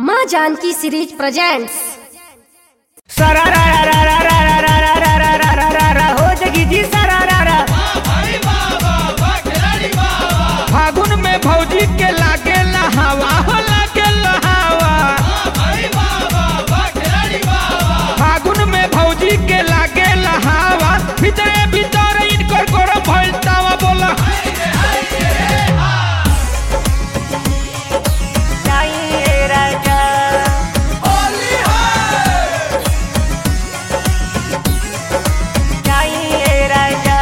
माँ Janaki series presents सरा रा रा रा रा रा रा रा रा रा रा रा रा रा रा हो जगी जी सरा रा रा फागुन में भौजी के लागे लहावा हो लागे लहावा फागुन में भौजी के लागे लहावा भीतरे भीतर इनकर गरम भइल तावा बोला जाइए राजा जाइए राजा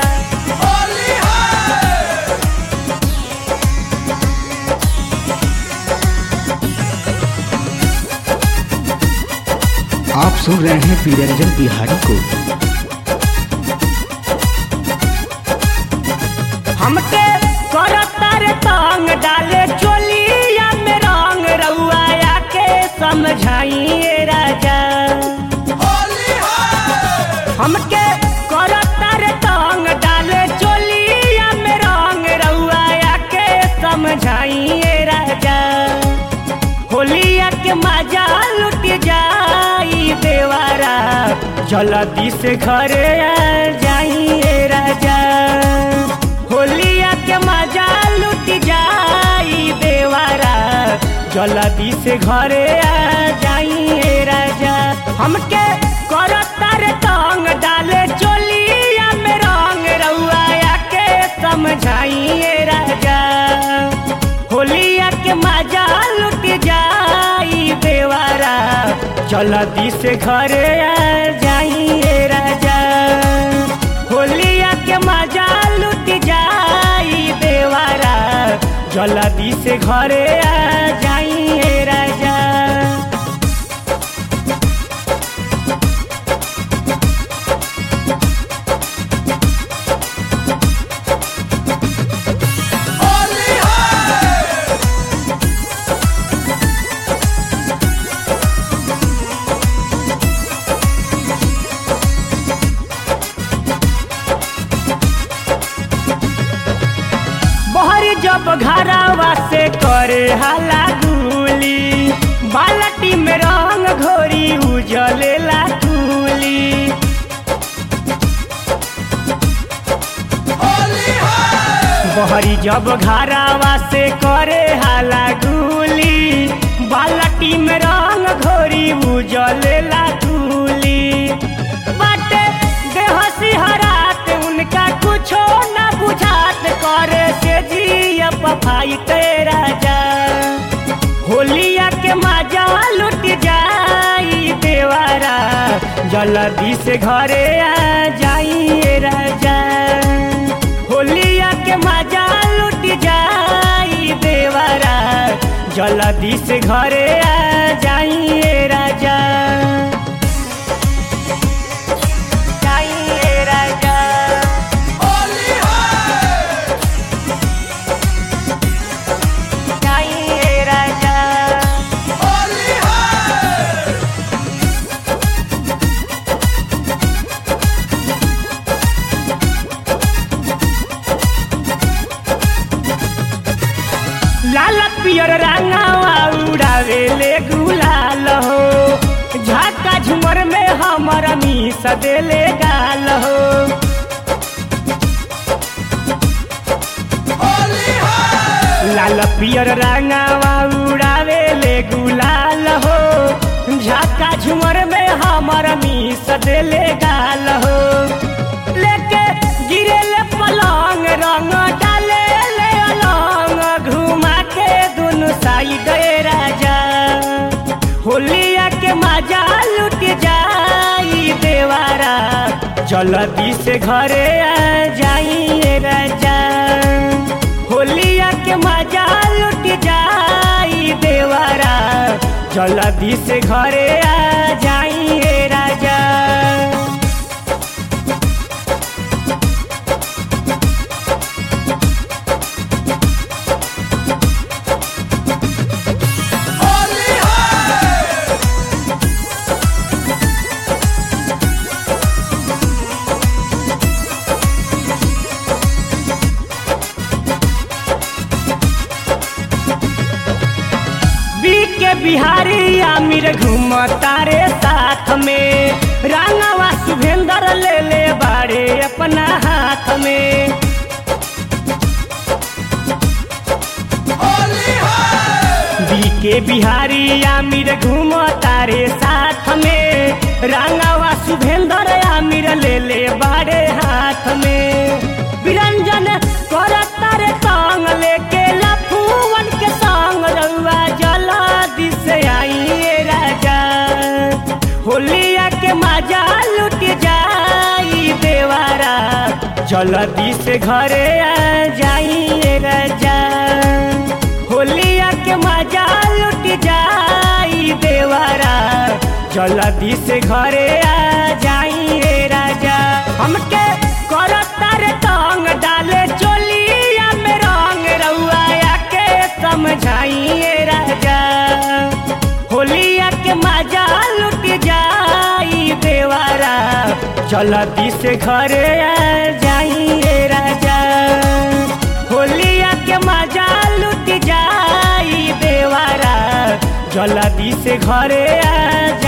आप सुन रहे हैं पीरंजन बिहारी को हमके करतर तंग डाले चोलिया में रंग रउआ के समझाइए राजा हमके करतर तंग डाले चोलिया में रंग रउआ के समझाइए राजा होलिया के मजा लुट जाई देवारा जल्दी से घरे आ जाइए राजा होलिया के मजा लुट जाई देवारा जल्दी से घरे आ जाइए राजा हमके करतर तंग डाले चोलिया में रंग रउआ के समझाइए राजा होलिया के मजा लुट जाई देवारा जल्दी से घरे आ जाइए राजा होलिया के मजा लुट जाई देवारा जल्दी से घरे आ जाइए राजा बहरी जब घरावा से करे हाला गुली बालटी में रंग घोरी उजलेला तुली बहरी जब घरावा से करे हाला गुली बालटी में रंग घोरी उजलेला तुली बाटे बेहसी हरात उनका कुछो न बुझात करे से जिया पफाई तेरा जा होलिया के मजा लुट जाई देवारा जल्दी से घरे आ जाइए राजा होलिया के मजा लुट जाई देवारा जल्दी से घरे आ जाइए राजा जाइए राजा जाइए राजा लाल पियर रंगावा उड़ावे ले गुलाल हो झाका झुमर में हमर मीस देले गाल हो लाल पियर रंगावा उड़ावे ले गुलाल हो झाका झुमर में हमर मीस देले गाल हो लेके गिरे ले पलंग रंग डाले ले अलंग घुमा के दुनु साइड राजा होलिया के मजा लुट जाई देवारा जल्दी से घरे आ जाइए राजा होलिया के मजा लुट जाई देवारा जल्दी से घरे आ जाइए राजा बिहारी आमिर घूम तारे साथ में रांगावा शुभेंद्र ले ले बाड़े अपना हाथ में बीके बिहारी आमिर घूम तारे साथ में रांगावा शुभेंद्र आमिर ले ले बाड़े हाथ में विरंजन कर तारे संग लेके लफुवन के संग रउआ जला दिस आइए राजा होलिया के मजा लुट जाई देवारा जल्दी से घरे आ जाइए राजा होलिया के मजा लुट जाई देवारा जल्दी से घरे आ जाइए राजा हमके करता रे तंग डाले चोलिया में रंग रउआ के समझाइए राजा होलिया के मजा लुट जाई देवारा जल्दी से घरे आ जाइए राजा होलिया के मजा लुट जाई देवारा जल्दी से घरे आ जा